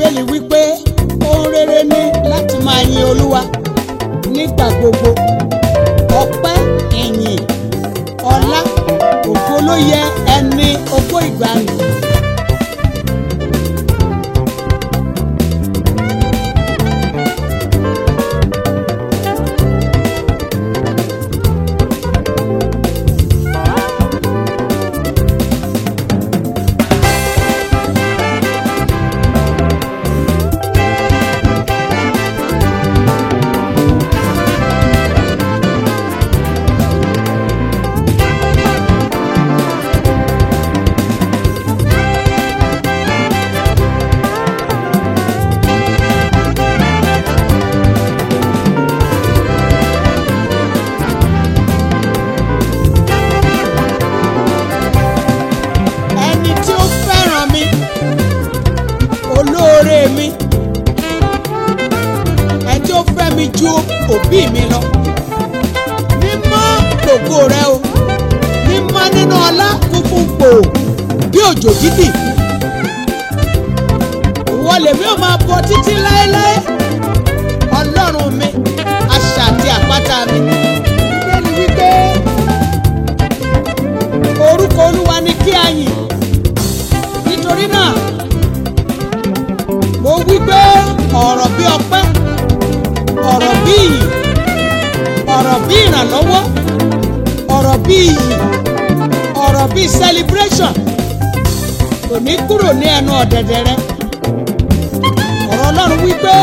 bíbélì wípé ohun rere ni láti máa yin olúwa nígbà gbogbo ọpẹ́ ìyìn ọlá ògo ló yẹ ẹni ogó ìgbàanì. ẹni tí ó fẹ́ràn mi olóore mi ẹni tí ó fẹ́ mi ju òbí mi lọ mímọ́ lògo rẹ o mímọ́ nínú ọlá funfun pò bí òjò dídì ìwọ lèmi ò máa bọ títí láéláé ọlọ́run mi asà àti àpáta mi bíbélì wípé orúkọ olúwa ni kí a yìn nítorí náà mo wí pé ọ̀rọ̀ bí ọpẹ́ ọ̀rọ̀ bí ìyìn ọ̀rọ̀ bí ìrànlọ́wọ́ ọ̀rọ̀ bí ìyìn ọ̀rọ̀ bí celebration kò ní kúrò ní ẹnu ọ̀dẹ̀dẹ̀ rẹ ọ̀rọ̀ ọlọ́run wí pé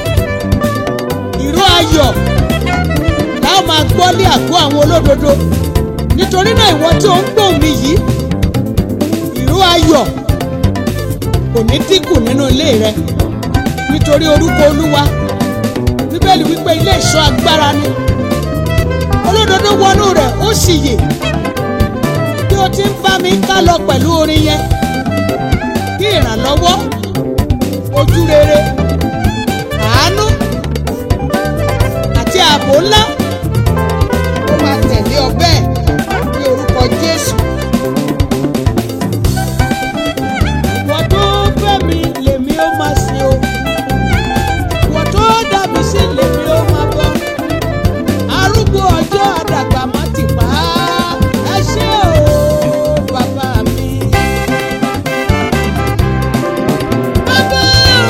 ìró ayọ̀ láwọn máa gbọ́ lé àgọ́ àwọn olódodo nítorí náà ìwọ tí ó ń gbóhùn mi yìí ìró ayọ̀ kò ní dínkù nínú ilé rẹ nítorí orúkọ olúwa bíbélì wípé ilé ìṣọ́ agbára ni olódodo wọnú rẹ̀ ó sì yè bí o ti ń bá mi ká lọ pẹ̀lú orin yẹn kí ìrànlọ́wọ́ ojú rere àánú àti ààbò ńlá ó máa tẹ̀lé ọ bẹ́ẹ̀ ní orúkọ Jésù. Ìwọ tó fẹ́ mi lèmi ó máa sìn o. Ìwọ tó dá mi sí lèmi ó máa bọ́. Arúgbó ọjọ́ àdàgbà má ti pa á. Ẹ ṣé o, bàbá mi. Bàbá o.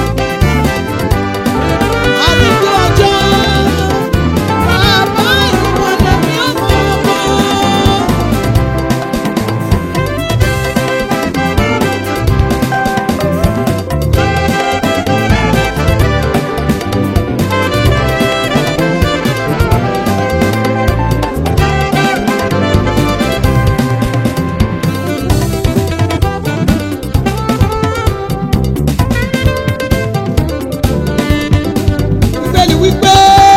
Arúgbó ọjọ́. Bàbá ìwọ lèmi ó máa bọ́. bíbélì wípé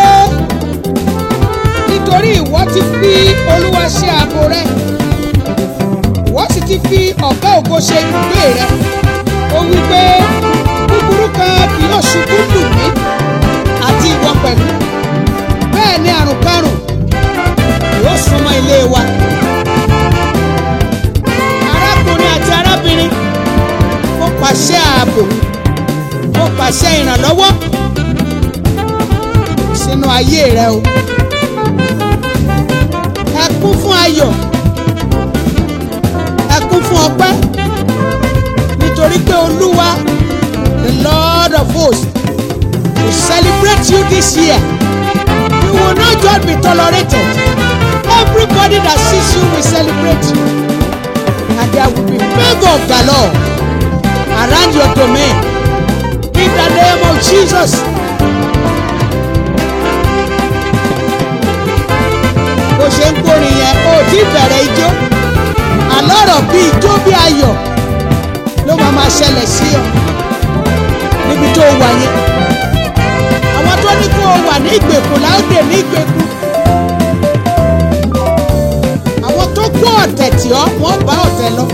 nítorí ìwọ ti fi olúwa ṣe ààbò rẹ ìwọ sì ti fi ọ̀gá ògo ṣe ibùgbé rẹ ó wípé búburú kan kì yóò ṣubú lù mí àti ìwọ pẹ̀lú bẹ́ẹ̀ ni àrùn karùn yóò súnmọ́ ilé wa arákùnrin àti arábìnrin mo pàṣẹ ààbò mo pàṣẹ ìrànlọ́wọ́ sínú ayé rẹ o ẹ kún fún ayọ̀ ẹ kún fún ọpẹ́ nítorí pé olúwa the lord of hosts will celebrate you this year you will not just be tolerated everybody that sees you will celebrate you and there will be favour of the lord around your domain in the name of jesus. bó ṣe ń kórin yẹn ó ti bẹ̀rẹ̀ ijó àlọ́rọ̀ bí ijó bí ayọ̀ ló máa máa ṣẹlẹ̀ sí ọ níbi tó wà yẹn àwọn tó ní kó o wà ní ìgbèkùn láòdè ní ìgbèkùn àwọn tó kó ọ̀tẹ̀ tì ọ́ wọ́n bá ọ̀tẹ̀ lọ.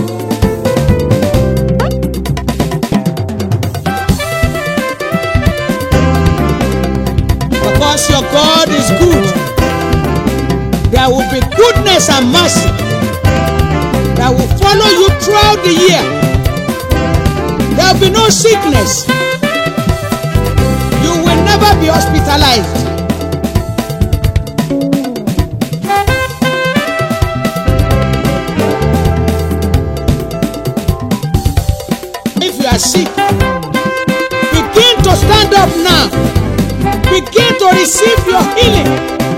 Because your God is good there will be goodness and mercy that will follow you throughout the year. There will be no sickness. never be hospitalized. If you are sick, begin to stand up now. Begin to receive your healing.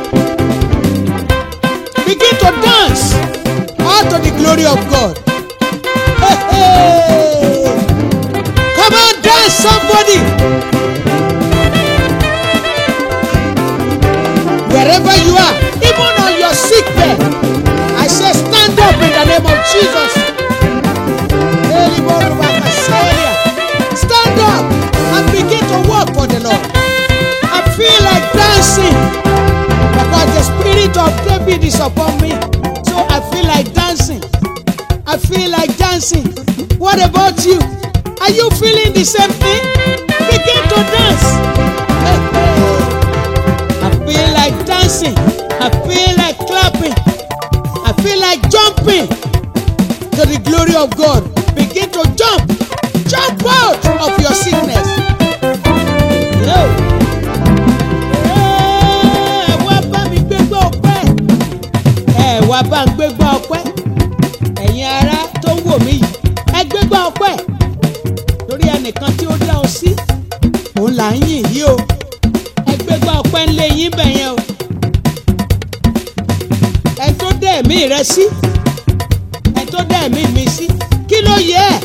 Begin to dance all to the glory of God. Hey, hey. Come on, dance, somebody. Wherever you are, even on your sick bed, I say stand up in the name of Jesus. Stand up and begin to work for the Lord. I feel like dancing because the spirit of David is upon me. So I feel like dancing. I feel like dancing. What about you? Are you feeling the same thing? Begin to dance. Hey, hey. I feel like dancing. I feel like clapping. I feel like jumping to the glory of God. Begin to jump. Jump out of your sickness. Yo. Ẹ wá bá mi gbégbá ọpẹ́. Ẹ wá bá ń gbégbá ọpẹ́. Ẹ̀yin ará tó ń wò mí yìí. Ẹ gbégbá ọpẹ́. Torí ẹnìkan tí ó dá ọ sí. Òun là ń yìn yí o. Ẹ gbégbá ọpẹ́ ńlé yín bẹ̀ yẹn o. Ẹ tó dá ẹ̀mí rẹ sí. Ẹ tó dá ẹ̀mí mi sí. Kí ló yẹ ẹ́?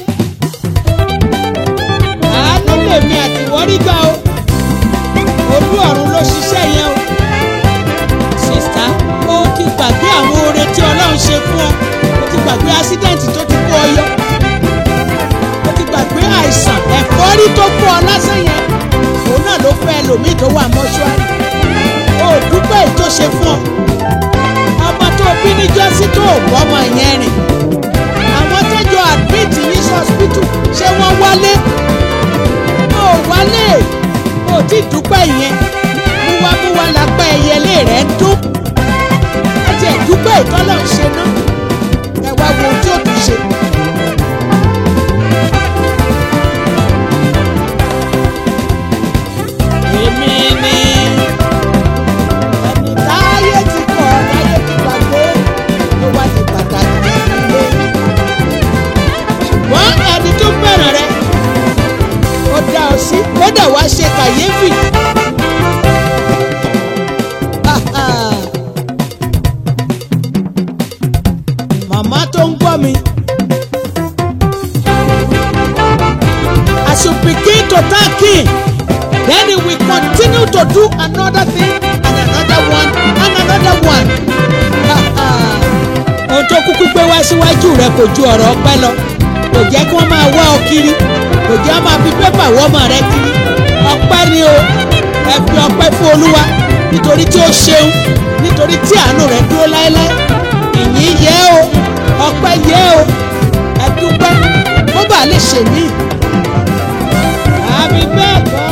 àánú lèmi àtìwọ́rí gbà o olú ọ̀run ló ṣiṣẹ́ yẹn o sista ó ti gbàgbé àwọn oore tí ọlọ́run ṣe fún ọ ó ti gbàgbé ásídẹ̀ǹtì tó ti kó ọ yọ ó ti gbàgbé àìsàn ẹ̀fọ́rí tó kó ọ lásán yẹn òun náà ló fẹ́ ẹlòmíì tó wà mọ́ṣúárì ó dúpẹ́ èyí tó ṣe fún ọ ọmọ tó bí ní jọ́sí tó bọ́ ọmọ yẹn rìn àwọn tẹ́jọ́ admit ní hospital ṣé wọ́n wálé ó wálé ó ti dúpẹ́ yẹn múwámúwá lápá ẹyẹlé rẹ̀ ń dún ẹ jẹ́ dúpẹ́ ìtọ́lọ̀ ń ṣe náà ẹ wá wo ohun tí ó tún ṣe. èmi ni ẹni táyé ti kọ̀ táyé ti gbàgbé tó wá di pàtàkì nílé ṣùgbọ́n ẹni tó fẹ́ràn rẹ ó dá ọ sí kódà wá ṣe kàyéfì. màmá tó ń gbọ́ mi. as you begin to thank him then he will continue to do another thing and another one and another one. ohun tó kúkú gbé wá síwájú rẹ kò ju ọ̀rọ̀ ọpẹ́ lọ kò jẹ́ kí wọ́n máa wá ọ kiri kò jẹ́ wọ́n máa fi pépà wọ́ ọmọ rẹ kiri ọpẹ́ ni o ẹ fi ọpẹ́ fún olúwa nítorí tí ó ṣeun nítorí tí àánú rẹ dúró láéláé ìyìn yẹ o ọpẹ́ yẹ o ẹ dúpẹ́ kó bàa lè ṣe mí. àmì bẹ́ẹ̀ kọ́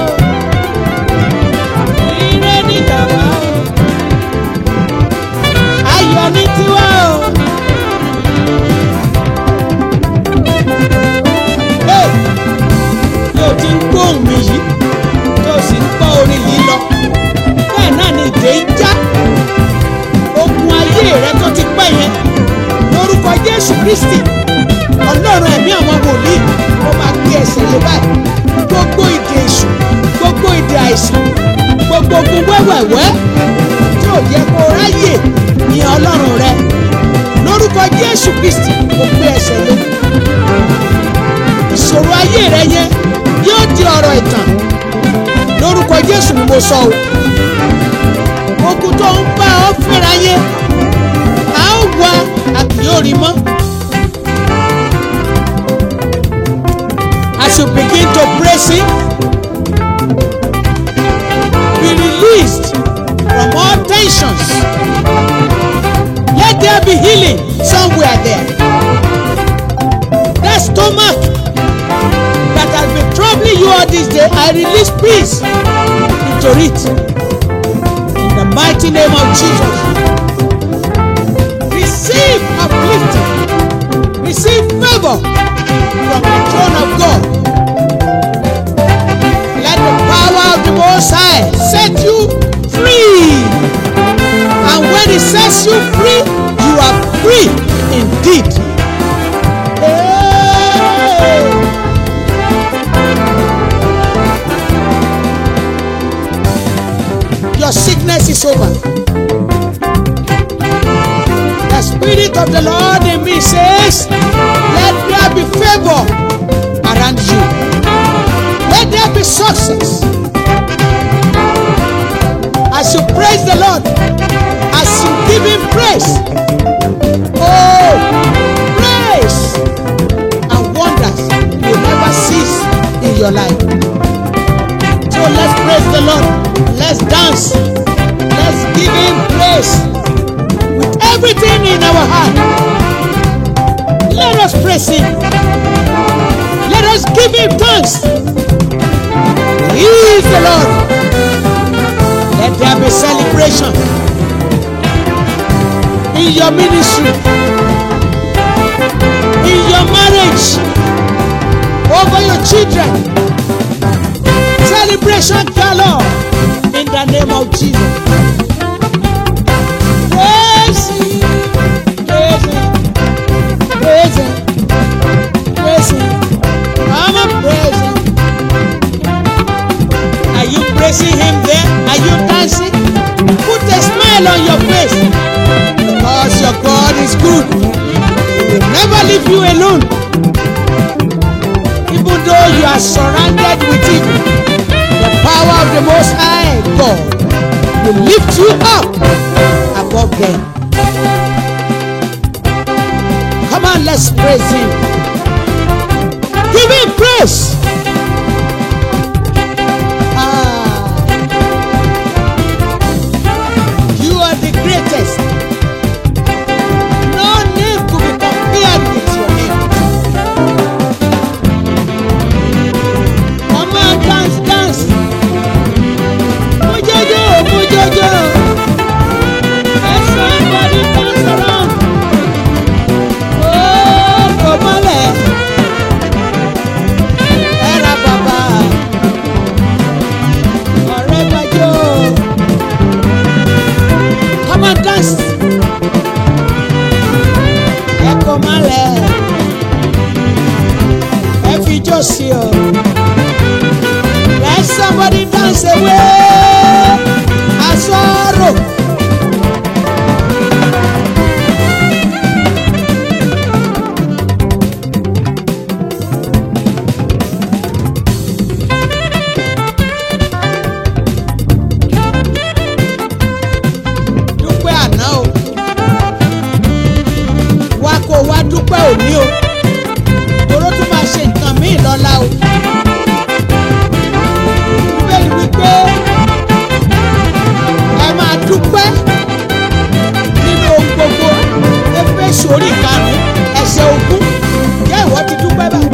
o ire ní tàwa o ayọ̀ ní tiwa o. Hey! yóò ti ń gbóhùn mi yìí tó sì ń gbọ́ orin yìí lọ bẹ́ẹ̀ náà ni ìdè ń já ogun ayé rẹ tó ti pẹ́ yẹn lórúkọ Jésù Kristi Ọlọ́run ẹ̀mí àwọn wòlíì ó máa gbé ẹsẹ̀ lé báyìí gbogbo ìdè èṣù gbogbo ìdè àìsàn gbogbo ogun wẹ́wẹ̀wẹ́ tí ò yẹ kó ráyè ní Ọlọ́run rẹ lórúkọ Jésù Kristi ó gbé ẹsẹ̀ lé ìṣòro ayé rẹ yẹn yóò di ọ̀rọ̀ ìtàn lórúkọ Jésù ni mo sọ o ogun tó ń bá ọ fẹ́ra yẹn a ó wá a kì yóò rí mọ́. As you begin to praise him be released from all tensions let there be healing somewhere there that stomach that has been troubling you all this day I release peace into it in the mighty name of Jesus receive uplifting receive favour from the throne of God let the power of the Most High is over. The Spirit of the Lord in me says, Let there be favor around you. Let there be success. As you praise the Lord, as you give Him praise, oh, praise and wonders will never cease in your life. So let's praise the Lord. Let's dance. Let's give Him praise with everything in our heart. Let us praise Him. Let us give Him thanks. He is the Lord. Let there be celebration in your ministry, in your marriage, over your children. Celebration galore in the name of Jesus. Praise Him, praise Him, praise Him, praise Him. Come on, praise Him. Are you praising Him there? Are you dancing? Put a smile on your face because your God is good. He will never leave you alone. Even though you are surrounded with evil, the power of the Most High God will lift you up above them. Come on, let's praise Him. Give Him praise. Ah, you are the greatest. No name could be compared with your name. Come on, dance, dance. Mujojo, mujojo. Let somebody dance around. Oh, come on, let. Era baba. Ọ̀rẹ́ gbàjọ́. Come on, dance. Ẹ kò má lẹ̀. Ẹ fi jó sí o. Let somebody dance away. Asoro. Dúpẹ́ àná o. Wá kó wá dúpẹ́ òní o. Toró tún máa ṣe nǹkan míì lọ́la o. Bíbélì wípé ẹ máa dúpẹ́ nínú ohun gbogbo. Éfésù orí ìkarùn-ún ẹsẹ̀ ogún. Jẹ́ ìwọ ti dúpẹ́ bá.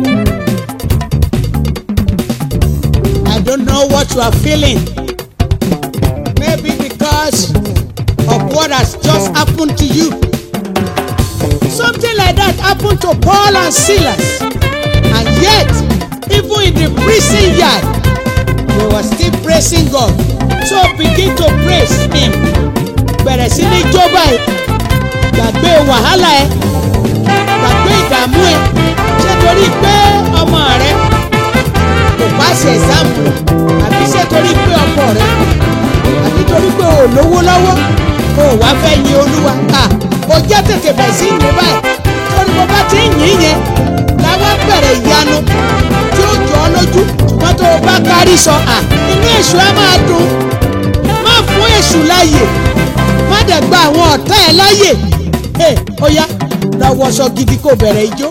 I don't know what you are feeling. Maybe because of what has just happened to you. Something like that happened to Paul and Silas. And yet, even in the prison yard, they were still praising God. So begin to praise Him. Bẹ̀rẹ̀ sí ní jó báyìí. Gbàgbé wàhálà ẹ. Gbàgbé ìdààmú ẹ. Ṣé torí pé ọmọ rẹ kò pàṣẹ ẹ̀sáàmù àbí ṣé torí pé ọkọ rẹ àbí torí pé o ò lówó lọ́wọ́ o ò wá fẹ́ yin olúwa à o jẹ́ tètè bẹ̀ sí yìn báyìí torí mo bá ti ń yìn yẹn làwọn bẹ̀rẹ̀ ìyanu tí ó jọ ọ́ lójú ṣùgbọ́n tó o bá kárí sọ à inú èṣù á máa dùn má fún èṣù láàyè má dẹ̀ gba àwọn ọ̀tá ẹ̀ láàyè ẹ ó yá lọ wọṣọ gidi kó bẹ̀rẹ̀ ijó.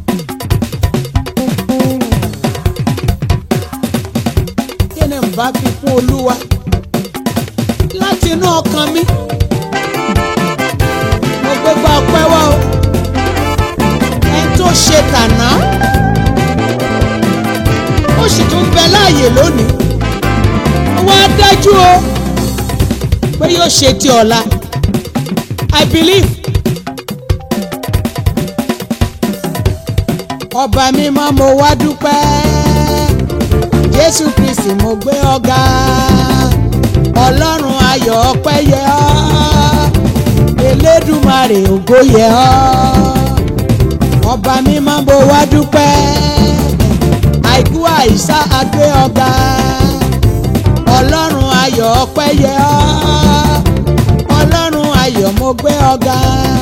kí ni n bá fi fún olúwa láti inú ọkàn mi mo gbégbá ọpẹ́ wá o ẹni tó ṣe tàná ó sì tún bẹ láàyè lónìí wọ́n á dájú o pé yóò ṣe ti ọ̀la I believe ọba mímọ́ mo wá dúpẹ́ Jésù Kristi mo gbé ọ̀gá ọlọ́run ayọ̀ ọpẹ́ yẹ ọ́ elédùmarè ògo yẹ ọ́ ọba mímọ́ mo wá dúpẹ́ àìkú àìsá agbé ọ̀gá ọlọ́run ayọ̀ ọpẹ́ yẹ ọ́ gbé ọ̀gá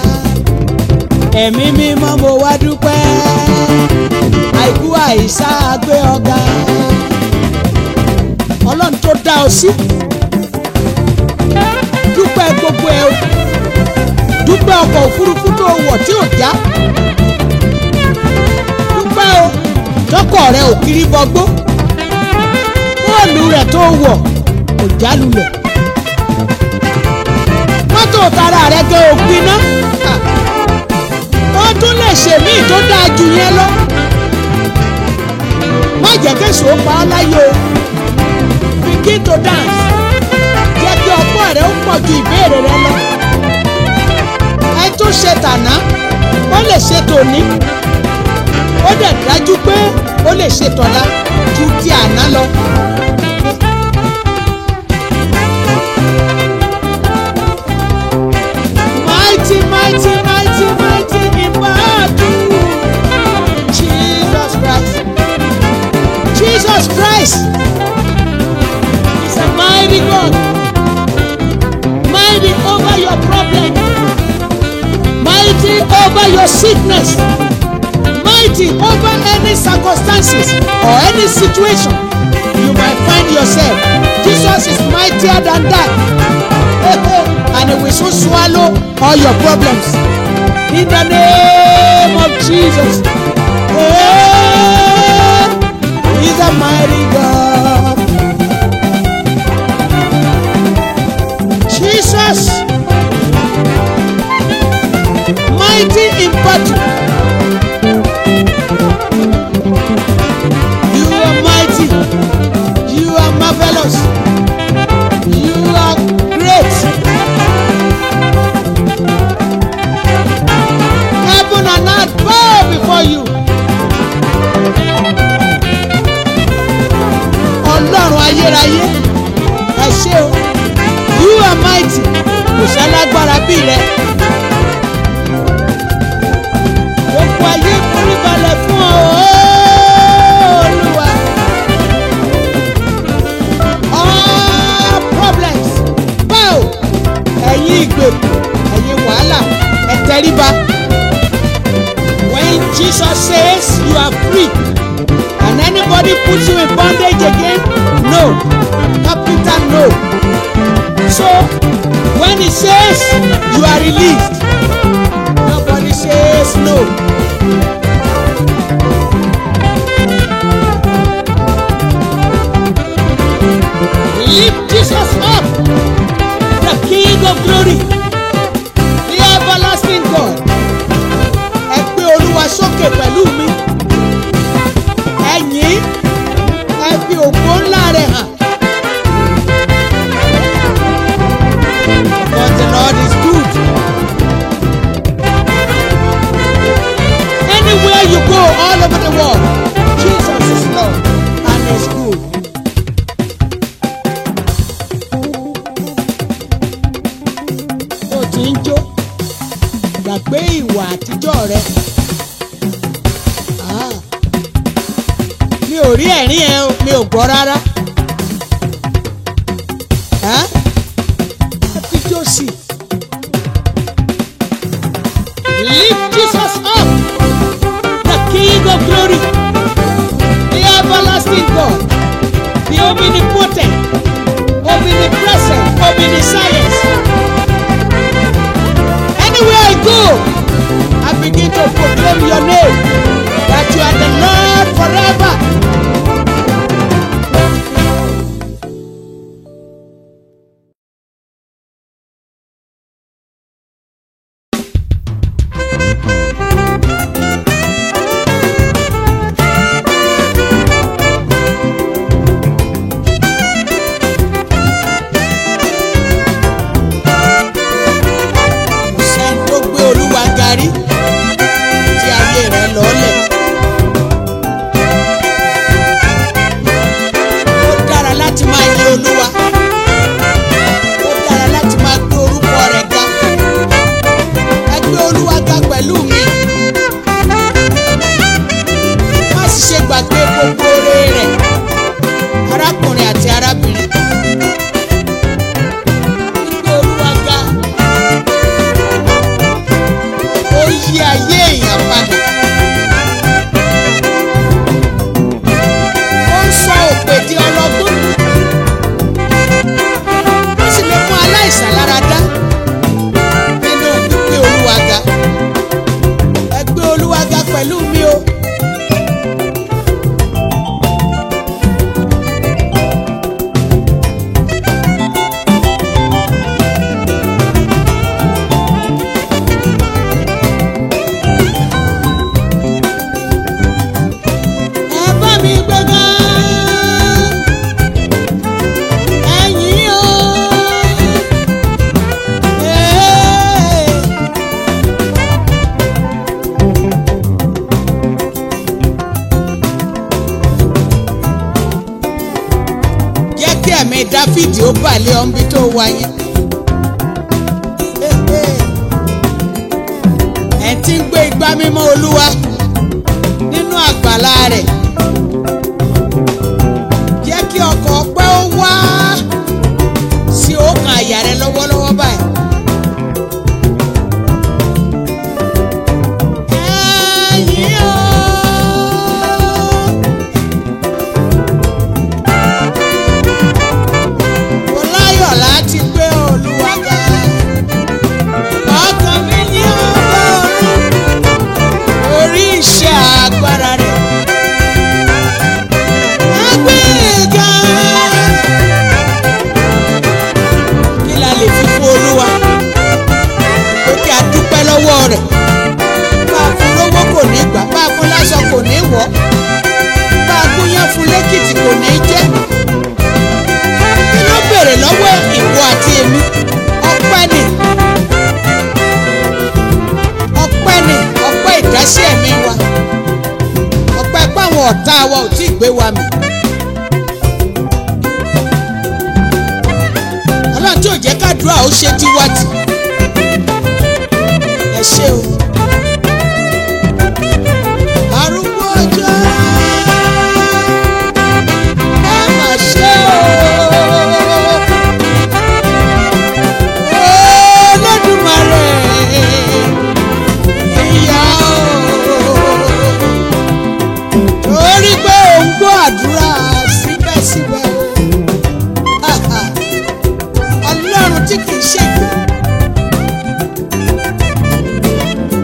ẹ̀mí mímọ́ mo wá dúpẹ́ àìkú àìsá gbé ọ̀gá ọlọ́run tó dá ọ sí dúpẹ́ gbogbo ẹ o dúpẹ́ ọkọ̀ òfurufú tó wọ̀ tí ò já dúpẹ́ o tọkọ̀ rẹ ò kiri bọgbó bọ́ọ̀lù rẹ̀ tó wọ̀ kò já lulẹ̀ mọ́tò tara rẹ̀ gé òpin náà ó tún lè ṣèmí tó dáa jù yẹn lọ má jẹ́ kéṣù ó pa ọ́ láyé o begin to dance jẹ́ kí ọgbọ́n rẹ̀ ó pọ̀ ju ìbéèrè rẹ lọ ẹ tó ṣe tàná ó lè ṣe tòní ó dẹ̀ dájú pé ó lè ṣe tọ̀la ju ti àná lọ. Mighty, mighty, mighty, mighty in battle. Jesus Christ. Jesus Christ is a mighty God. Mighty over your problem. Mighty over your sickness. Mighty over any circumstances or any situation you might find yourself. Jesus is mightier than that. and he will soon swallow all your problems. In the name of Jesus. Hey, he's a mighty God. Jesus. Mighty in battle. You are mighty. You are marvelous. You are great. Heaven and earth bow before you. Ọlọ́run ayérayé ẹ ṣé o. You are mighty. Kò sálágbára bí rẹ. Gbogbo ayé forí balẹ̀ fún ọ. Olúwa. All problems bow. Ẹ̀yin ìgbèkùn, ẹ̀yin wàhálà, ẹ tẹríba. When Jesus says you are free and anybody puts you in bondage again, no. Capital no. So when he says you are released, nobody says no. Lift Jesus up, the King of glory, the everlasting God. Ẹ gbé Olúwa sókè pẹ̀lú mi. Ẹ̀yin ẹ fi ògo ńlá rẹ̀ hàn. But the Lord is good. Anywhere you go all over the world, Jesus is Lord and is good. Ó ti ń jó gbàgbé ìwà àtijọ́ rẹ. Ah. Mi ò rí ẹ̀rín ẹ o, mi ò gbọ́ rárá. Ah? Ẹ fi jó sí i. Lift Jesus up, the King of glory, the everlasting God, the omnipotent, omnipresent, omniscience. Anywhere I go, I begin to proclaim your name, that you are the Lord forever. Kò sẹ́ni tó gbé Olúwa garí tí ayé rẹ̀ lọ́lẹ̀. Ó dára láti máa yin Olúwa. Ó dára láti máa gbé orúkọ rẹ̀ ga. Ẹ gbé Olúwa ga pẹ̀lú mi. Má sì ṣe gbàgbé gbogbo oore rẹ̀. Arákùnrin àti arábìnrin. Gbé Olúwa ga. yí ayé èèyàn padà. ó ń sọ òpè di ọlọ́gbọ́n. ó sì lè mú aláìsàn lára dá. nínú gbígbé olúwa ga. ẹ gbé olúwa ga pẹ̀lú mi o. ẹ bá mi gbéga ẹ̀yin o. Ee. jẹ́ kí ẹ̀mí dáfídì ó balẹ̀ ọ̀nbi tó wáyé. ẹ̀ ti ń gbé igbá mímọ́ olúwa nínú àgbàlá rẹ̀ jẹ́ kí ọkọ̀ ọpẹ́ ó wá sí ọkàn àyà rẹ lọ́wọ́lọ́wọ́ báyìí. Ẹ̀yin o. Mo láyọ̀ láti gbé Olúwa ga. Ọkàn mi ní Ọlọ́run orí iṣẹ́ agbára rẹ̀. Agbẹ́ga. Kí la lè fi fún Olúwa? Pé kí a dúpẹ́ lọ́wọ́ rẹ̀. Bá a fún lówó kò ní gbà, bá a fún láṣọ kò ní wọ̀. Bá a gúnyán fún lẹ́kìtì kò ní jẹ́. Kí ló béèrè lọ́wọ́ ìwọ àti èmi? Ọpẹ́ ni ọpẹ́ ni ọpẹ́ ìdásí ẹ̀mí wa ọpẹ́ páwọn ọ̀tá wa ò tí ì gbé wa mì. ọlọ́run tí ò jẹ́ kádùá ó ṣe tiwa tì ẹ ṣé o. arúgbó ọjọ́ ẹ mà ṣe o. Olódùmarè ìyá o torí pé ò ń gbọ́ àdúrà síbẹ̀síbẹ̀ o ọlọ́run tí kì í ṣègbè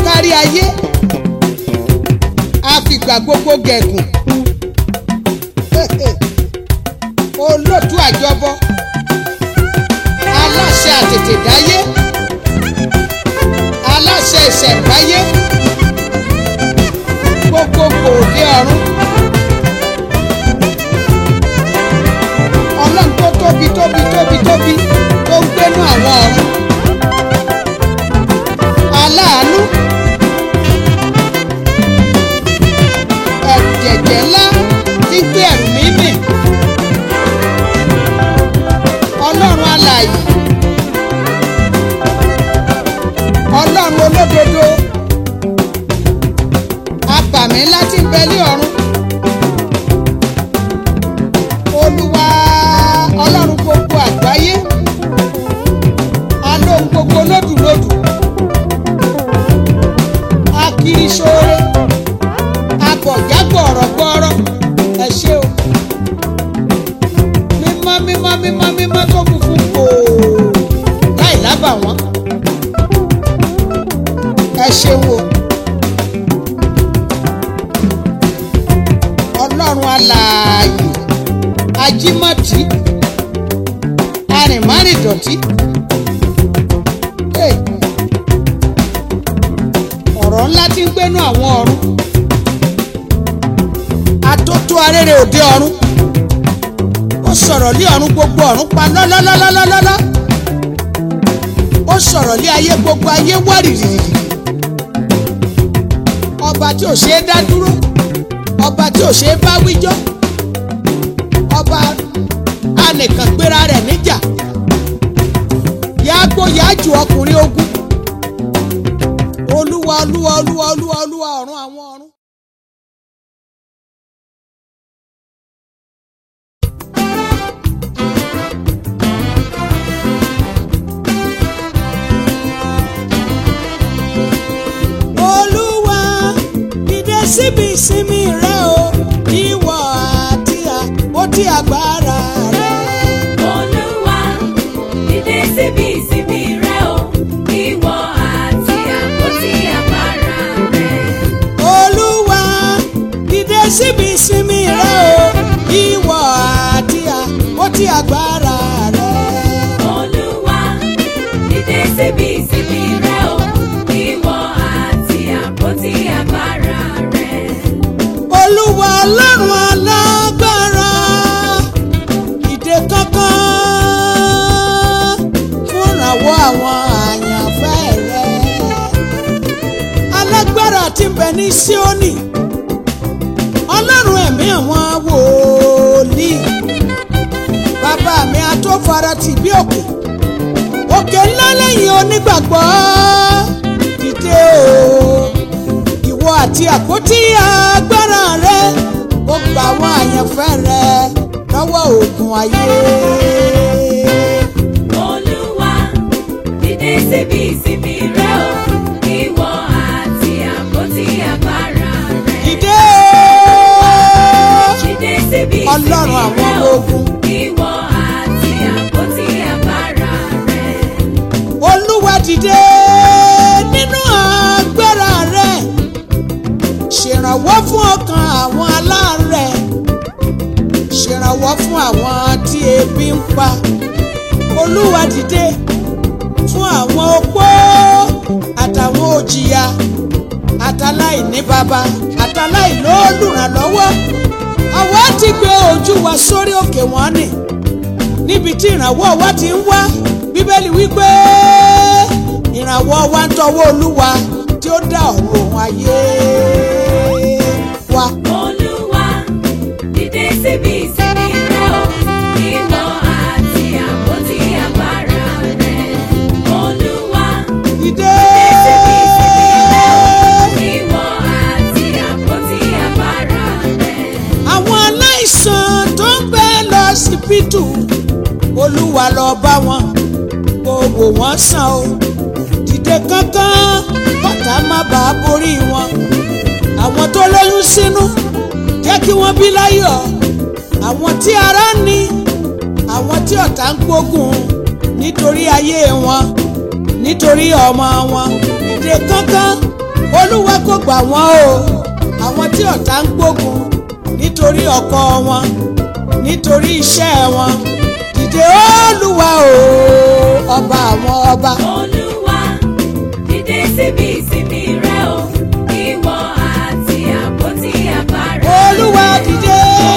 kárí ayé àfìgbà gbogbo gẹ̀gùn olóòtú àjọbọ aláṣẹ àtètèdáyé aláṣẹ ìṣẹ̀ǹbáyé gbogbogbò òde ọ̀run ọlọ́run tó tóbi tóbi tóbi tóbi tó ń gbénú àwọn ọ̀run aláàánú ẹ̀rù jẹ̀jẹ̀ ńlá tí ń gbé ẹ̀rù mi mì ọlọ́run alààyè ọlọ́run olódodo abàmì ńlá tí ń bẹ ní ọ̀run olúwa ọlọ́run gbogbo àgbáyé alóhun gbogbo lódùlódù akiri sóore abọ̀jágbọ̀ ọ̀rọ̀ gbọ́ọ́rọ́ ẹ ṣé o mímọ́ mímọ́ mímọ́ mímọ́ tó funfun kò láì lábàwọ́n ẹ ṣeun o ọlọ́run alààyè ajímọ̀tì arìnmárìndọ̀tí Hey. ọ̀rọ̀ ńlá tí ń gbénú àwọn ọ̀run atótó arére òde ọ̀run ó sọ̀rọ̀ lé ọ̀run gbogbo ọ̀run pa lọ́lọ́lọ́lọ́lọ́lọ́ ó sọ̀rọ̀ lé ayé gbogbo ayé wárìrì ọba tí ò ṣeé dá dúró ọba tí ò ṣeé bá wíjọ́ ọba anìkan gbéra rẹ̀ níjà yàgbó yàjù ọkùnrin ogun olúwa olúwa olúwa olúwa olúwa ọ̀run àwọn ọ̀run. olúwa dìde síbi ìsinmi rẹ o ìwọ àti àpótí agbára rẹ. Olúwa, dìde síbi ìsinmi rẹ o, ìwọ àti àpótí agbára rẹ. olúwa dìde síbi ìsinmi rẹ o ìwọ àti àpótí agbára rẹ. Olúwa, dìde síbi ìsinmi rẹ o, ìwọ àti àpótí agbára rẹ. olúwa ọlọ́run alágbára ìdè kankan fúnrawọ́ àwọn àyànfẹ́ rẹ alágbára tí ń bẹ ní Síónì ọlọ́run ẹ̀mí àwọn wòlíì bàbá mi atófaratì bí òkè òkè ńlá lẹ́yìn onígbàgbọ́ dìde o ìwọ àti àpótí agbára rẹ ó gba àwọn àyànfẹ́ rẹ lọ́wọ́ ogun ayé. Olúwa, dìde síbi ìsinmi rẹ o, ìwọ àti àpótí agbára rẹ. Dìde o Dìde síbi ìsinmi Ọlọ́run àwọn rẹ ọmọ o, ogun. ìwọ àti àpótí agbára rẹ. Olúwa dìde nínú agbára rẹ ṣèrànwọ́ fún ọkàn àwọn aláàárẹ̀ ṣèrànwọ́ fún àwọn tí ebi ń pa Olúwa dìde fún àwọn opó àtàwọn òjìyà àtàláìní baba àtàláìlóòlùrànlọ́wọ́ àwa ti gbé ojú wa sórí òkè wọn ni níbi tí ìrànwọ́ wa ti ń wá bíbélì wípé ìrànwọ́ wa ń tọwọ́ olúwa tí ó dá ọ̀run òun ayé wa. Olúwa, dìde síbi ìsinmi rẹ o, ìwọ àti àpótí agbára rẹ. Olúwa, Dìde síbi ìsinmi rẹ o, ìwọ àti àpótí agbára rẹ. àwọn aláìsàn tó ń bẹ lọ́sibítù olúwa lọ bá wọn kó wò wọ́n sàn o dìde kánkán bàtà má bàa borí wọn àwọn tó lóyún sínú jẹ́ kí wọ́n bí láyọ̀ àwọn tí ara ń ní àwọn tí ọ̀tá ń gbógun nítorí ayé wọn nítorí ọmọ wọn dìde kánkán kò gbà wọ́n o àwọn tí ọ̀tá ń gbógun nítorí ọkọ wọn nítorí iṣẹ́ wọn dìde olúwa o ọba àwọn ọba Olúwa dìde síbi ìsinmi rẹ o ìwọ àti àpótí àbárà. olúwa dìde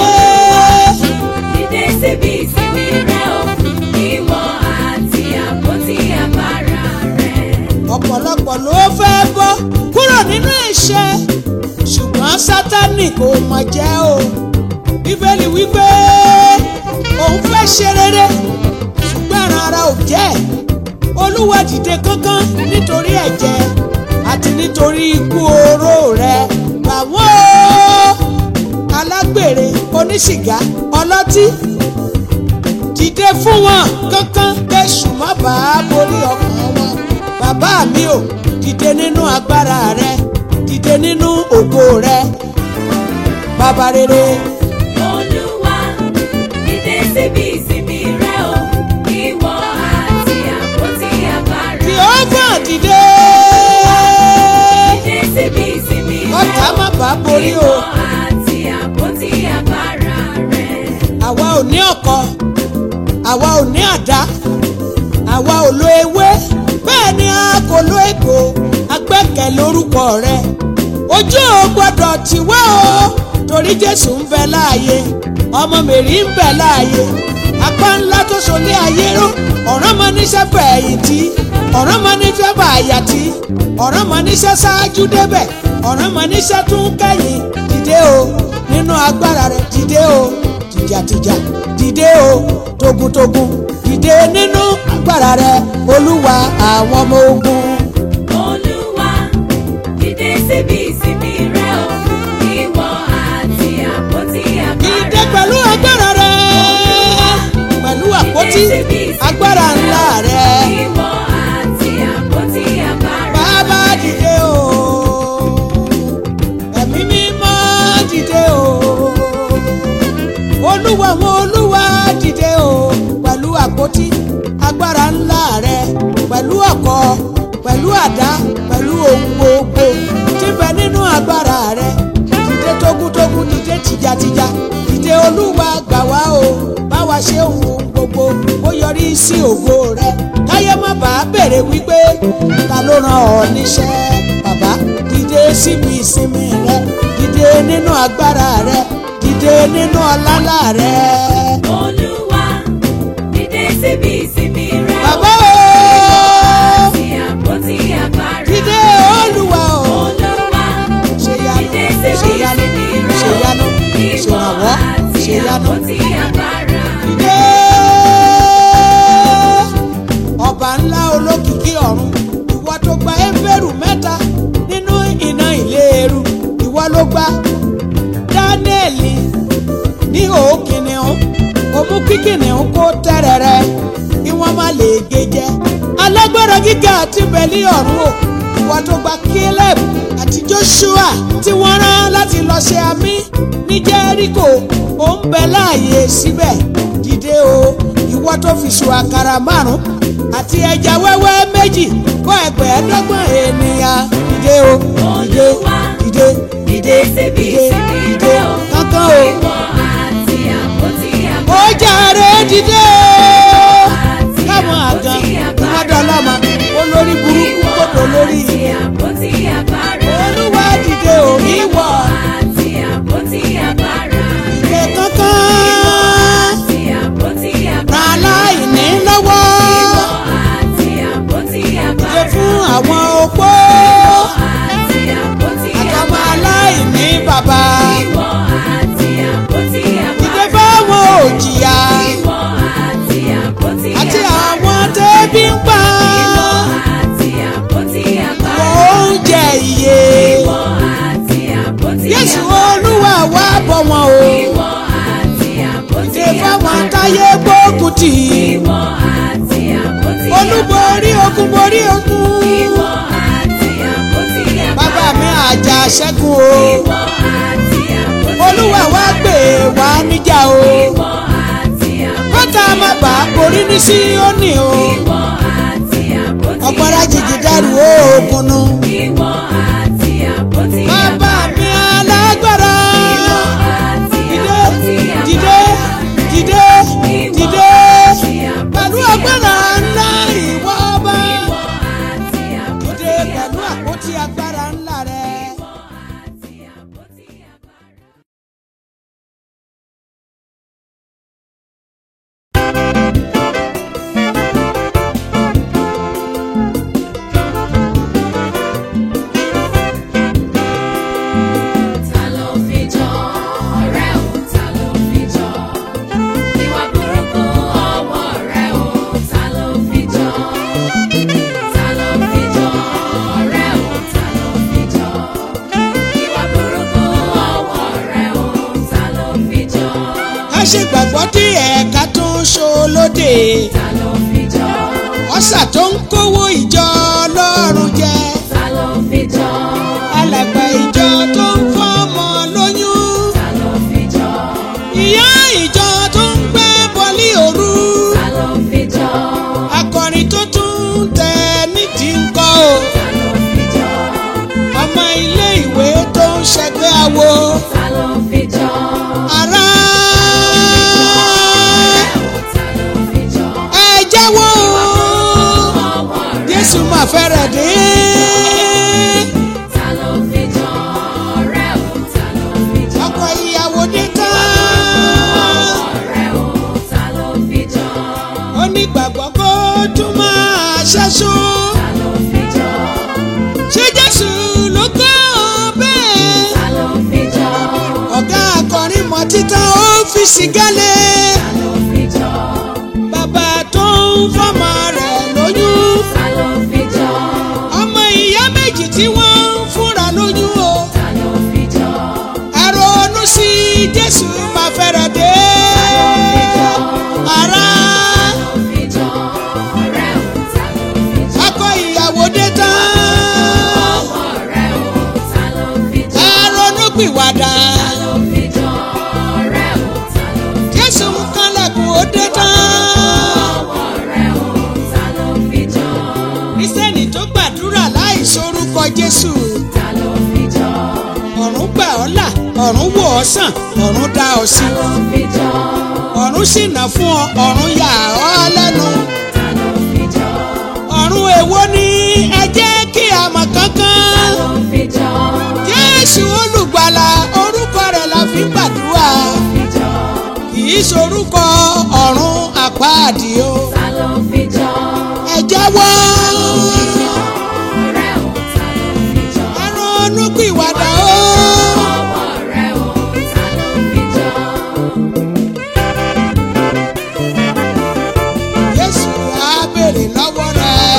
Dìde síbi ìsinmi rẹ o ìwọ àti àpótí àbárà rẹ. ọ̀pọ̀lọpọ̀ ló fẹ́ bọ́ kúrò nínú ẹ̀ṣẹ̀ ṣùgbọ́n sátánì kò mọ̀ jẹ́ o bíbélì wípé òun fẹ́ ṣe rere ṣùgbọ́n ẹran ara ò jẹ́ olúwa dìde kánkán nítorí ẹ̀jẹ̀ àti nítorí ikú oró rẹ̀ gbà wọ́n o alágbèrè oníṣìgá ọlọ́tí dìde fún wọn kánkán kẹ́sù má bàa borí ọkàn wọn bàbá mi ò dìde nínú agbára rẹ dìde nínú ògo rẹ bàbá rere Olúwa dìde síbi ìsinmi rẹ o ìwọ àti àpótí àbárà. Jèhófà dìde Dìde síbi ìsinmi rẹ ọ̀tá má bàa borí o ìwọ àti àpótí àbárà rẹ. àwa ò ní ọkọ àwa ò ní àdá àwa ò lo ewé bẹ́ẹ̀ ni a kò lo ègbò agbẹ́kẹ̀ lórúkọ rẹ ojú ò gbọ́dọ̀ tì wá o torí jésù ń bẹ láàyè ọmọ mèrí ń bẹ láàyè apá ńlá tó so ní ayé ró ọ̀ràn mọ níṣẹ́ fẹ̀yìntì ọ̀ràn mọ níṣẹ́ bàyàtì ọ̀ràn mọ níṣẹ́ ṣáájú débẹ̀ ọ̀ràn mọ níṣẹ́ tún kẹ́yìn dìde o nínú agbára rẹ dìde o tìjàtìjà dìde o togun-togun dìde nínú agbára rẹ olúwa àwọn ọmọ ogun. Olúwa dìde síbi ìsinmi rẹ o ìwọ àti àpótí dìde àbárà. pẹ̀lú agbára rẹ pẹ̀lú àpótí agbára ńlá rẹ Ìwọ àti àpótí àbárà. bàbá dìde o ẹ̀mí mímọ́ dìde o olúwa àwọn olúwa dìde o pẹ̀lú àpótí agbára ńlá rẹ pẹ̀lú ọ̀kọ̀ pẹ̀lú àdá pẹ̀lú ohun gbogbo tí bẹ nínú agbára rẹ dìde tógúntógún dìde tìjàtìjà dìde olúwa gbà wá o bá wa ṣe ohun gbogbo ó yọrí sí ògo rẹ káyé má bàa béèrè wípé ta ló rán ọ níṣẹ́ bàbá dìde síbi ìsinmi rẹ dìde nínú agbára rẹ dìde nínú ọlálà rẹ. Olúwa dìde síbi ìsinmi rẹ o bàbá o àti àpótí àbárà. dìde olúwa o Olúwa ṣèyanu dìde síbi ṣèyanu ìsinmi rẹ o ṣèyanu ìwọ ṣèrànwọ́ àti ṣèyanu àpótí àbárà. dìde ọba ńlá olókìkí ọ̀run ìwọ tó gba éfèrú mẹ́ta nínú iná ìléru ìwọ ló gba dáníẹ́lì ní òkìnnìún òmú kíkìnnìún kó tẹ́rẹ̀rẹ̀ kí wọ́n má lè gé jẹ alágbára gíga àti bẹ̀lí ọ̀run o ìwọ tó gba caleb àti joshua tí wọ́n rán láti lọ ṣe àmì ní jẹ́ríkò ó ń bẹ láàyè síbẹ̀ dìde o ìwọ tó fi sùn àkàrà márùn àti ẹja wẹ́wẹ́ méjì kọ́ ẹgbẹ̀ẹ́dọ́gbọ̀n ènìyàn dìde o dìde Olúwa dìde dìde síbi dìde ìsinmi dìde rẹ o kankan o ìwọ àti àpótí ó àbárà. jàre dìde o àti káwọn àgàn àpótí àbárà. ìmọ̀dọ́lọ́mọ olórí burúkú kòtò lórí àti àpótí àbárà. olúwa dìde o ìwọ àti àpótí àbárà. dìde kankan àti àpótí àbárà. ra aláìní lọ́wọ́ àti àpótí dìde àbárà. fún àwọn opó àti àpótí àtọmọ àbárà. aláìní bàbá ìwọ àti àpótí dìde àbárà. fáwọn òjìyà ìwọ àti àpótí àti àbárà. àwọn tẹ́bí ń pa ìwọ àti àpótí àbárà. oúnjẹ iye ìwọ àti àpótí Jésù àbárà. olúwa wá bọ̀ wọn o ìwọ àti àpótí dìde fáwọn àbárà. táyé gbógun tì í. ìwọ àti àpótí olúborí ogun borí ogun ìwọ àti àpótí àbárà. bàbá mi àjà ṣẹ́gun o ìwọ àti àpótí olúwa wá gbé wá níjà o ìwọ àti àpótí kọ́tà má bà á borí ní síónì o ìwọ àti àpótí ọ̀pọ̀ra jìjì dẹ́rù oògùn nu ìwọ àti àpótí ṣolóde ta ló fi jọ ọ̀sà tó ń kówó ìjọ ọlọ́run jẹ ta ló fi jọ alàgbà ìjọ tó ń fọmọ lóyún ta ló fi jọ ìyá ìjọ tó ń gbé bọ́lí òru ta ló fi jọ akọrin tó tún tẹ nídìí ńkọ́ o ta ló fi jọ ọmọ ilé ìwé tó ń ṣẹgbẹ́ awo ta ló fi jọ ará ta ló fi jọ ẹ jẹ́wọ́ o ọwọ́ rẹ̀ Jésù máa fẹ́rẹ̀ dé ta ló fi jọ ọ̀rẹ́ o ta ló fi jọ ọkọ ìyàwó dé tán ọ̀rẹ́ o ta ló fi jọ onígbàgbọ́ kó tún máa ṣẹ́ṣó ta ló fi jọ ṣé Jésù ló kọ́ ọ bẹ́ẹ̀ ta ló fi jọ ọ̀gá akọrin mọ̀ títàn ó fi sìgálẹ̀ ta ló fi jọ bàbá tó ń fọmọ rẹ̀ lóyún ta ló fi jọ ọmọ ìyá méjì tí wọ́n ń fúnra lóyún o ta ló fi jọ ẹ ronú sí Jésù máa fẹ́rẹ̀ dé ará ta ló fi jọ ọ̀rẹ́ o ta ló fi jọ akọ ìyàwó dé tán ọ̀rẹ́ o ta ló fi jọ ẹ ronú pìwàdà ta ló fi jọ ọ̀rẹ́ o ta ló fi Jésù ń kánlẹ̀kùn ó dé tán ọ̀rẹ́ o ta ló fi jọ Kristẹni tó gbàdúrà láì sorúkọ Jésù ta ló fi jọ ọ̀run gbà ọ́ là ọ̀run wò ọ́ sàn ọ̀run dá ọ sí ta ló fi jọ ọ̀run ṣìnà fún ọ ọ̀run yà ọ́ lẹ́nu ta ló fi jọ ọ̀run èwo ni ẹ jẹ́ kí a mọ̀ ta kankan ló fi jọ Jésù olùgbàlà orúkọ rẹ̀ la fi ń gbàdúrà fi jọ kì í sorúkọ ọ̀run àpáàdì o ta ló fi jọ ẹ jẹ́wọ́ ọ̀rẹ́ o ta ló fi jọ ẹ ronú pìwàdà o. ọ̀rẹ́ o ta ló fi jọ Jésù á béèrè lọ́wọ́ rẹ̀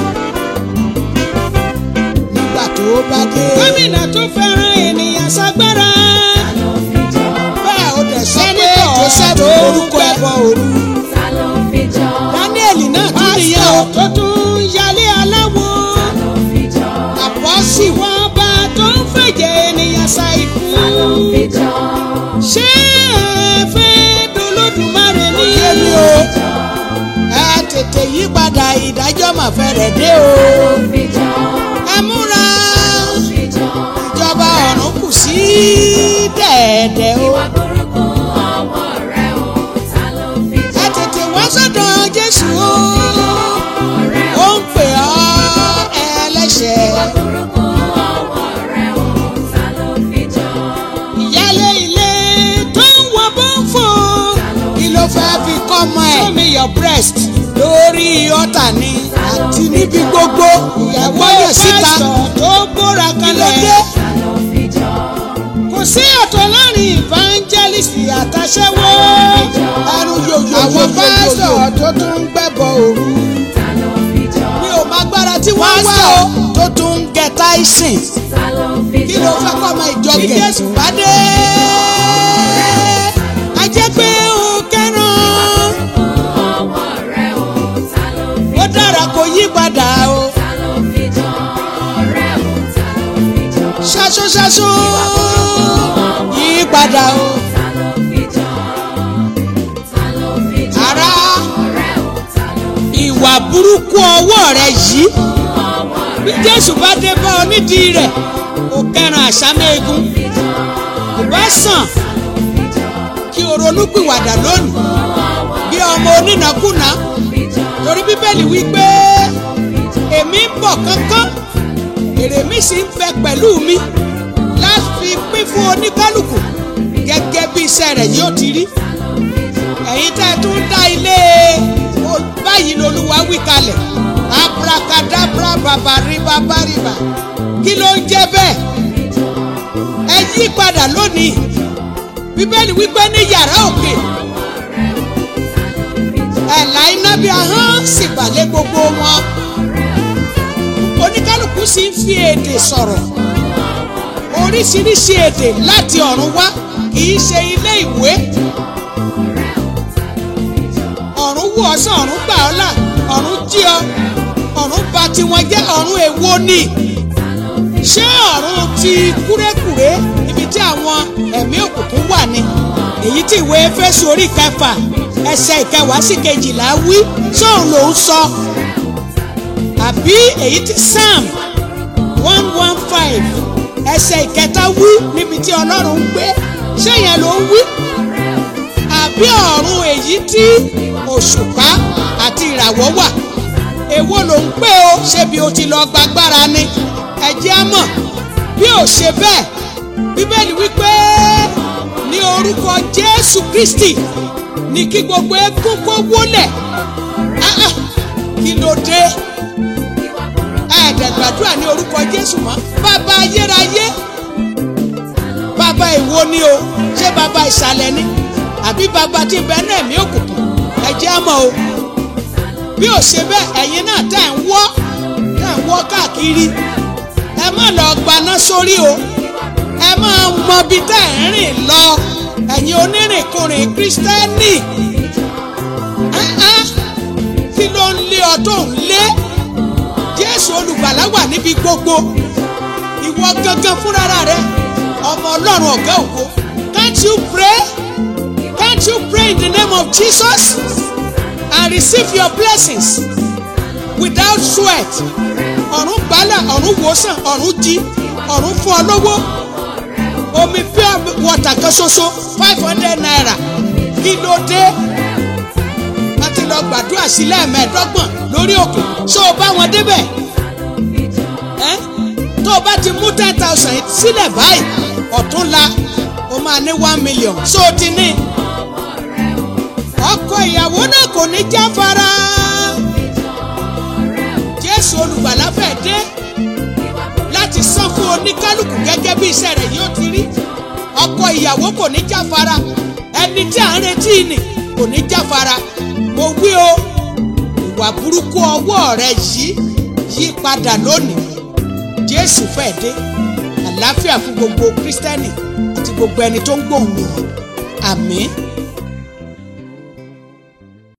nígbà tó bá dé. gómìnà tó fẹ́ràn ènìyàn ságbára. ta ló fi jọ bẹ́ẹ̀ ó dẹ̀ sọ pé Joseph orúkọ ẹ̀bọ òru. ta ló fi jọ Daniel náà tún nìyẹn o. tó tún yálé aláwo. ta ló fi jọ àpọ́sì wọn bá tó ń fẹ̀jẹ̀ ènìyàn sa ikú. ta ló fi jọ ṣé ẹ fẹ́ dolódùmarè ní. ó yé mi o. ẹ tètè yí padà ìdájọ́ mà fẹ́rẹ̀ dé o. ta ló fi jọ ẹ múra fi jọ ìjọba ọ̀run kù sí dẹ̀ẹ̀dẹ̀ o. ìwà burúkú ọwọ́ rẹ̀ o ta ló fi jọ ẹ tètè wá sọ́dọ̀ Jésù o. ọ̀rẹ́ ó ń pè ọ́ ẹlẹ́ṣẹ̀. burúkú ọwọ́ rẹ̀ o ta ló fi jọ ìyálé ilé tó ń wọ bọ́ǹfò. kí ló fẹ́ fi kọ́ ọmọ ẹ̀. show me your breast lórí ọ̀tà ni àti níbi gbogbo. ìyàwó yẹn síta tó gbóra kanlẹ̀. ta ló fi jọ kò sí ọ̀tọ̀ láàrin evangelist àtàṣẹ́wó. ẹnu yòyò àwọn pásítọ̀ tó tún ń gbẹ́bọ̀ òru. ta ló fi jọ mi ò máa gbára tí wọ́n wá o. tó tún ń gẹ táìsìn. ta ló fi kí jọ ló fẹ́ kọ́ ọmọ ìjọ gẹ̀. kí Jésù bá dé. a jẹ́ pé o kẹ́ràn. ọwọ́ rẹ̀ o ta ló fi ó dára kó yí padà o. ta ló fi jọ ọ̀rẹ́ o ta ló fi jọ ṣaṣọ ṣaṣọ yí padà o. ta ló fi jọ ta ló fi jọ ará ọ̀rẹ́ o ta ló fi ìwà burúkú ọwọ́ rẹ yìí. ọwọ́ bí rẹ̀ Jésù bá dé bá ọ nídìí rẹ̀ o kẹ́ràn àṣàmẹ́gun. fi jọ ìbá sàn kí o ronúpìwàdà lónìí bí ọmọ onínàkúnà fi jọ torí bíbélì wí pé èmi ń bọ̀ kánkán èrè mi sì ń bẹ pẹ̀lú mi láti pín fún oníkálukú gẹ́gẹ́ bí iṣẹ́ rẹ̀ yóò ti rí ẹ̀yin tẹ́ ẹ tún dá ilé o- báyìí lolúwa wí kalẹ̀ abracadabra babariba bariba kí ló ń jẹ́ bẹ́ẹ̀ ẹ yí padà lónìí bíbélì wípé ní yàrá òkè ẹ̀là iná bí ahọ́n sì balẹ̀ gbogbo wọn oníkálukú sì ń fi èdè sọ̀rọ̀ oríṣiríṣi èdè láti ọ̀run wá kì í ṣe ilé ìwé wù ọ́ sàn ọ̀run gbà ọ́ là ọ̀run jí ọ ọ̀run bà tiwọn jẹ́ ọ̀run èwo ni ṣé ọ̀run ti kúrékùré ibi tí àwọn ẹ̀mí òkùnkùn wà ni èyí tí ìwé Éfésù orí kẹfà ẹsẹ̀ ìkẹwàá sí kejìlá wí sóun ló ń sọ àbí èyí tí Psalm one one five ẹsẹ̀ ìkẹta wí níbi tí Ọlọ́run ń gbé ṣé yẹn ló ń wí àbí ọ̀run èyí tí òṣùpá àti ìràwọ̀ wà èwo ló ń pè ó ṣebí o ti lọ gbàgbára ni ẹ jẹ́ á mọ̀ bí ò ṣe bẹ́ẹ̀ bíbélì wípé ní orúkọ Jésù Kristi ní kí gbogbo eégún kó wólẹ̀ Ah, ah, kí ló dé ẹ̀ẹ́dẹ̀ gbàdúrà ní orúkọ Jésù mọ́ bàbá ayérayé bàbá ìwo ni o ṣé bàbá ìsàlẹ̀ ni àbí bàbá tí ń bẹ náà ẹ̀mí òkùnkùn ẹ jẹ́ á mọ̀ o bí ò ṣe bẹ́ẹ̀ ẹ̀yin náà tẹ̀ ń wọ́ tẹ̀ ń wọ́ káàkiri ẹ má lọ gbaná sórí o ẹ máa mọ bí tẹ̀ ń rìn lọ ẹ̀yin onírìnkùnrin kírísítẹ́nì Ah, ah. kí ló ń lé ọ tó ń lé Jésù olùgbàlà wà níbi gbogbo ìwọ gangan fúnra rẹ ọmọ Ọlọ́run ọ̀gá ògo can't you pray can't you pray in the name of Jesus and receive your blessings without sweat ọ̀run gbálà ọ̀run wòsàn ọ̀run jí ọ̀run fún ọ lówó omi pure water kan ṣoṣo five hundred naira kí ló dé wọ́n ti lọ gbàdúrà sí lẹ́ẹ̀mẹ́ẹ̀dọ́gbọ̀n lórí òkè ṣó o bá wọn débẹ̀ ẹ́ tó o bá ti mú ten thousand sílẹ̀ báyìí ọ̀túnla o máa ní one million ṣó o ti ní ọkọ ìyàwó náà kò ní jáfara Jésù olùgbàlà fẹ́ dé láti san fún oníkálukú gẹ́gẹ́ bí iṣẹ́ rẹ̀ yóò ti rí ọkọ ìyàwó kò ní jáfara ẹni tí à ń retí nì kò ní jáfara mo wí o ìwà burúkú ọwọ́ rẹ yìí yí padà lónìí Jésù fẹ́ dé àlàáfíà fún gbogbo Kírísítẹ́nì àti gbogbo ẹni tó ń gbóhùn mi yìí àmín.